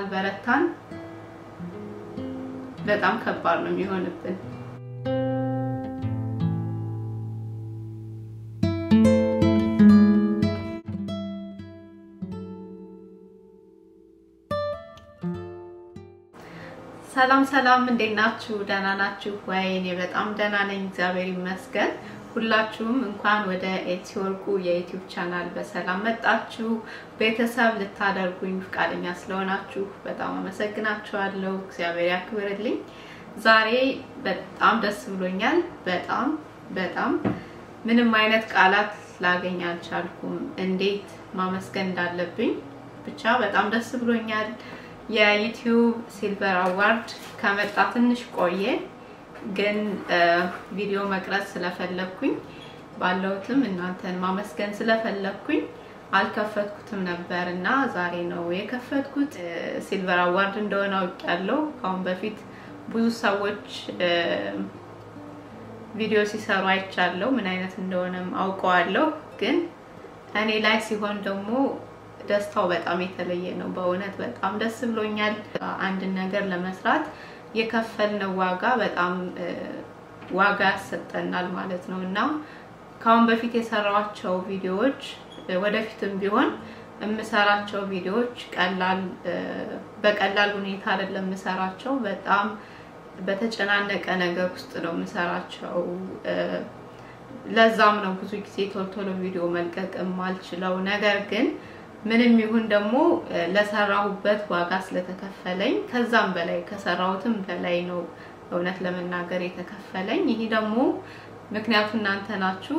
ካልበረታን በጣም ከባድ ነው የሚሆንብን። ሰላም ሰላም፣ እንዴት ናችሁ? ደህና ናችሁ ወይ? እኔ በጣም ደህና ነኝ፣ እግዚአብሔር ይመስገን። ሁላችሁም እንኳን ወደ ኤልሲ ወርቁ የዩቲዩብ ቻናል በሰላም መጣችሁ። ቤተሰብ ልታደርጉኝ ፈቃደኛ ስለሆናችሁ በጣም አመሰግናችኋለሁ። እግዚአብሔር ያክብርልኝ። ዛሬ በጣም ደስ ብሎኛል። በጣም በጣም ምንም አይነት ቃላት ላገኝ አልቻልኩም፣ እንዴት ማመስገን እንዳለብኝ ብቻ በጣም ደስ ብሎኛል። የዩቲዩብ ሲልቨር አዋርድ ከመጣ ትንሽ ቆየ፣ ግን ቪዲዮ መቅረጽ ስለፈለኩኝ ባለሁትም እናንተን ማመስገን ስለፈለኩኝ አልከፈትኩትም ነበር እና ዛሬ ነው የከፈትኩት። ሲልቨር አዋርድ እንደሆነ አውቄያለሁ። ከአሁን በፊት ብዙ ሰዎች ቪዲዮ ሲሰሩ አይቻለሁ፣ ምን አይነት እንደሆነም አውቀዋለሁ። ግን እኔ ላይ ሲሆን ደግሞ ደስታው በጣም የተለየ ነው። በእውነት በጣም ደስ ብሎኛል። አንድን ነገር ለመስራት የከፈልነው ዋጋ በጣም ዋጋ ያሰጠናል ማለት ነው እና ከአሁን በፊት የሰራኋቸው ቪዲዮዎች ወደፊትም ቢሆን የምሰራቸው ቪዲዮዎች ቀላል በቀላል ሁኔታ አይደለም የምሰራቸው። በጣም በተጨናነቀ ነገር ውስጥ ነው የምሰራቸው። ለዛም ነው ብዙ ጊዜ ቶሎ ቶሎ ቪዲዮ መልቀቅ የማልችለው ነገር ግን ምንም ይሁን ደግሞ ለሰራሁበት ዋጋ ስለተከፈለኝ ከዛም በላይ ከሰራሁትም በላይ ነው እውነት ለመናገር የተከፈለኝ። ይሄ ደግሞ ምክንያቱ እናንተ ናችሁ።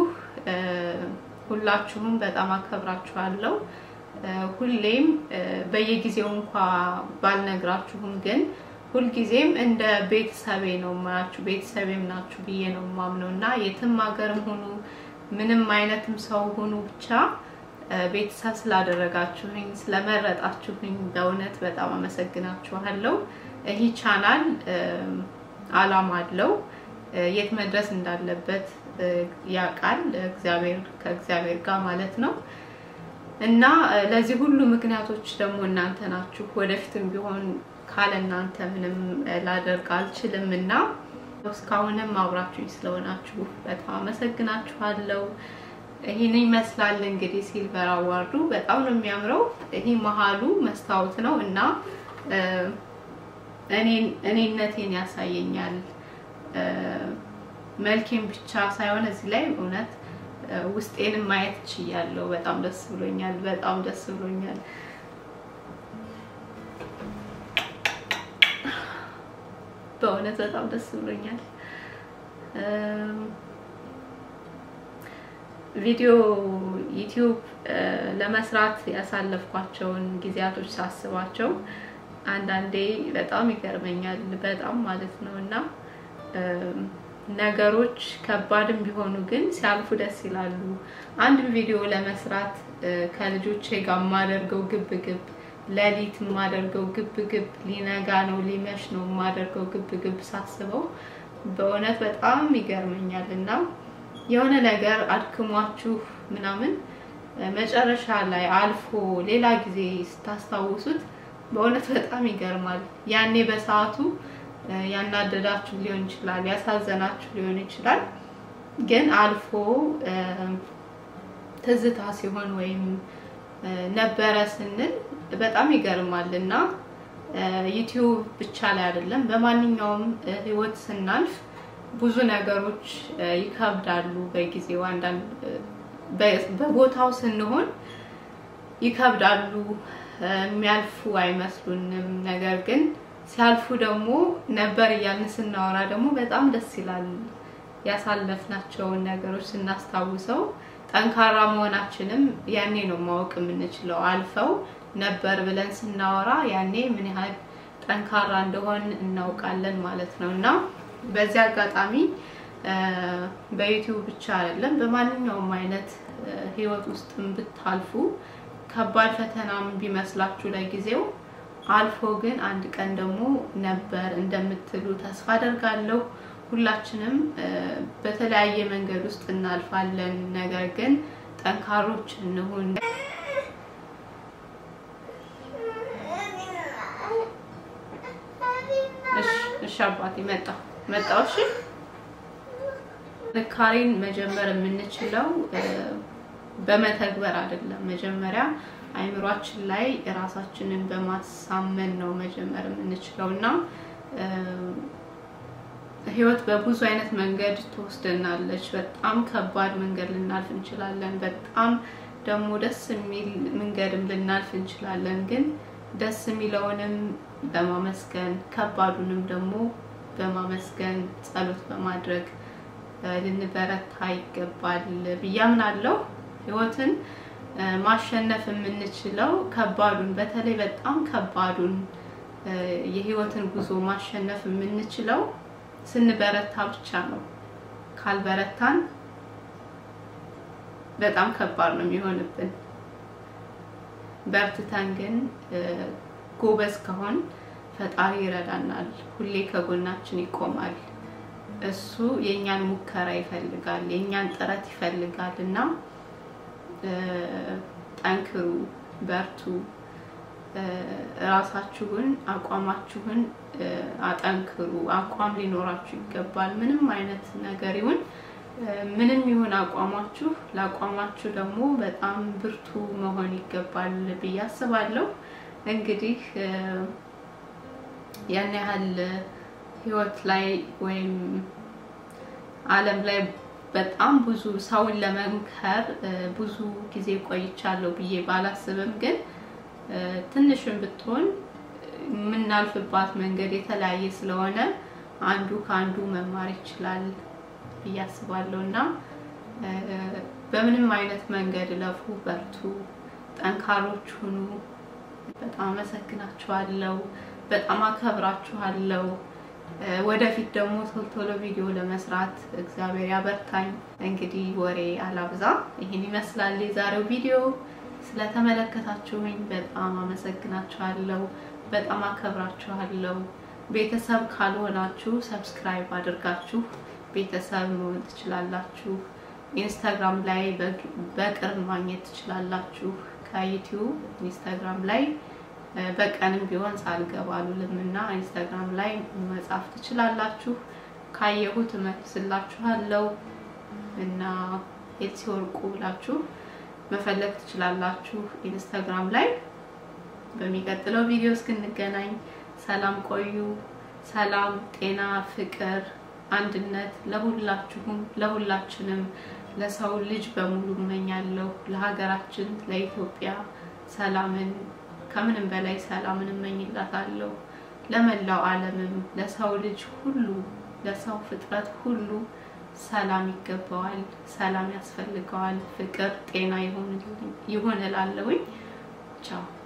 ሁላችሁም በጣም አከብራችኋለሁ። ሁሌም በየጊዜው እንኳ ባልነግራችሁም ግን ሁልጊዜም እንደ ቤተሰቤ ነው የማያችሁ፣ ቤተሰቤም ናችሁ ብዬ ነው የማምነው እና የትም ሀገርም ሁኑ ምንም አይነትም ሰው ሁኑ ብቻ ቤተሰብ ስላደረጋችሁኝ ስለመረጣችሁኝ በእውነት በጣም አመሰግናችኋለሁ። ይህ ቻናል አላማ አለው፣ የት መድረስ እንዳለበት ያውቃል እግዚአብሔር ከእግዚአብሔር ጋር ማለት ነው እና ለዚህ ሁሉ ምክንያቶች ደግሞ እናንተ ናችሁ። ወደፊትም ቢሆን ካለ እናንተ ምንም ላደርግ አልችልም እና እስካሁንም አብራችሁኝ ስለሆናችሁ በጣም አመሰግናችኋለሁ። ይህን ይመስላል እንግዲህ ሲልቨር አዋርዱ በጣም ነው የሚያምረው። ይሄ መሀሉ መስታወት ነው እና እኔነቴን ያሳየኛል። መልኬን ብቻ ሳይሆን እዚህ ላይ እውነት ውስጤንም ማየት ችያለሁ። በጣም ደስ ብሎኛል። በጣም ደስ ብሎኛል። በእውነት በጣም ደስ ብሎኛል። ቪዲዮ ዩቲዩብ ለመስራት ያሳለፍኳቸውን ጊዜያቶች ሳስባቸው አንዳንዴ በጣም ይገርመኛል። በጣም ማለት ነው እና ነገሮች ከባድም ቢሆኑ ግን ሲያልፉ ደስ ይላሉ። አንድ ቪዲዮ ለመስራት ከልጆቼ ጋር የማደርገው ግብ ግብ፣ ሌሊት የማደርገው ግብ ግብ፣ ሊነጋ ነው ሊመሽ ነው የማደርገው ግብ ግብ ሳስበው በእውነት በጣም ይገርመኛል እና የሆነ ነገር አድክሟችሁ ምናምን መጨረሻ ላይ አልፎ ሌላ ጊዜ ስታስታውሱት በእውነት በጣም ይገርማል። ያኔ በሰዓቱ ያናደዳችሁ ሊሆን ይችላል፣ ያሳዘናችሁ ሊሆን ይችላል። ግን አልፎ ትዝታ ሲሆን ወይም ነበረ ስንል በጣም ይገርማል እና ዩቲዩብ ብቻ ላይ አይደለም በማንኛውም ህይወት ስናልፍ ብዙ ነገሮች ይከብዳሉ። በጊዜው አንዳንድ በቦታው ስንሆን ይከብዳሉ፣ የሚያልፉ አይመስሉንም። ነገር ግን ሲያልፉ ደግሞ ነበር እያልን ስናወራ ደግሞ በጣም ደስ ይላል። ያሳለፍናቸውን ነገሮች ስናስታውሰው ጠንካራ መሆናችንም ያኔ ነው ማወቅ የምንችለው። አልፈው ነበር ብለን ስናወራ ያኔ ምን ያህል ጠንካራ እንደሆን እናውቃለን ማለት ነው እና በዚህ አጋጣሚ በዩቲዩብ ብቻ አይደለም በማንኛውም አይነት ህይወት ውስጥም ብታልፉ ከባድ ፈተናም ቢመስላችሁ ለጊዜው አልፎ ግን አንድ ቀን ደግሞ ነበር እንደምትሉ ተስፋ አደርጋለሁ። ሁላችንም በተለያየ መንገድ ውስጥ እናልፋለን። ነገር ግን ጠንካሮች እንሁን። እሺ አባቴ መጣ መጣው። እሺ ጥንካሬን መጀመር የምንችለው በመተግበር አይደለም። መጀመሪያ አይምሯችን ላይ ራሳችንን በማሳመን ነው መጀመር የምንችለው እና ህይወት በብዙ አይነት መንገድ ትወስደናለች። በጣም ከባድ መንገድ ልናልፍ እንችላለን። በጣም ደግሞ ደስ የሚል መንገድም ልናልፍ እንችላለን። ግን ደስ የሚለውንም በማመስገን ከባዱንም ደግሞ በማመስገን ጸሎት በማድረግ ልንበረታ ይገባል ብዬ አምናለሁ። ህይወትን ማሸነፍ የምንችለው ከባዱን በተለይ በጣም ከባዱን የህይወትን ጉዞ ማሸነፍ የምንችለው ስንበረታ ብቻ ነው። ካልበረታን በጣም ከባድ ነው የሚሆንብን። በርትተን ግን ጎበዝ ከሆን ፈጣሪ ይረዳናል። ሁሌ ከጎናችን ይቆማል። እሱ የእኛን ሙከራ ይፈልጋል፣ የእኛን ጥረት ይፈልጋል እና ጠንክሩ፣ በርቱ፣ ራሳችሁን አቋማችሁን አጠንክሩ። አቋም ሊኖራችሁ ይገባል። ምንም አይነት ነገር ይሁን ምንም ይሁን አቋማችሁ፣ ለአቋማችሁ ደግሞ በጣም ብርቱ መሆን ይገባል ብዬ አስባለሁ። እንግዲህ ያን ያህል ህይወት ላይ ወይም ዓለም ላይ በጣም ብዙ ሰውን ለመምከር ብዙ ጊዜ ቆይቻለሁ ብዬ ባላስብም ግን ትንሽም ብትሆን የምናልፍባት መንገድ የተለያየ ስለሆነ አንዱ ከአንዱ መማር ይችላል ብዬ አስባለሁ እና በምንም አይነት መንገድ ለፉ፣ በርቱ፣ ጠንካሮች ሁኑ። በጣም አመሰግናችኋለሁ። በጣም አከብራችኋለሁ። ወደፊት ደግሞ ቶሎ ቶሎ ቪዲዮ ለመስራት እግዚአብሔር ያበርታኝ። እንግዲህ ወሬ አላብዛ፣ ይህን ይመስላል የዛሬው ቪዲዮ። ስለተመለከታችሁኝ በጣም አመሰግናችኋለሁ። በጣም አከብራችኋለሁ። ቤተሰብ ካልሆናችሁ ሰብስክራይብ አድርጋችሁ ቤተሰብ መሆን ትችላላችሁ። ኢንስታግራም ላይ በቅርብ ማግኘት ትችላላችሁ። ከዩቲዩብ ኢንስታግራም ላይ በቀንም ቢሆን ሳልገባ አሉልም እና ኢንስታግራም ላይ መጻፍ ትችላላችሁ። ካየሁት እመልስላችኋለሁ እና ኤልሲ ወርቁ ብላችሁ መፈለግ ትችላላችሁ ኢንስታግራም ላይ። በሚቀጥለው ቪዲዮ እስክንገናኝ ሰላም ቆዩ። ሰላም፣ ጤና፣ ፍቅር፣ አንድነት ለሁላችሁም ለሁላችንም ለሰው ልጅ በሙሉ እመኛለሁ። ለሀገራችን ለኢትዮጵያ ሰላምን ከምንም በላይ ሰላምን እመኝላታለሁ። ለመላው ዓለምም ለሰው ልጅ ሁሉ ለሰው ፍጥረት ሁሉ ሰላም ይገባዋል፣ ሰላም ያስፈልገዋል። ፍቅር፣ ጤና ይሆን እላለሁኝ። ቻው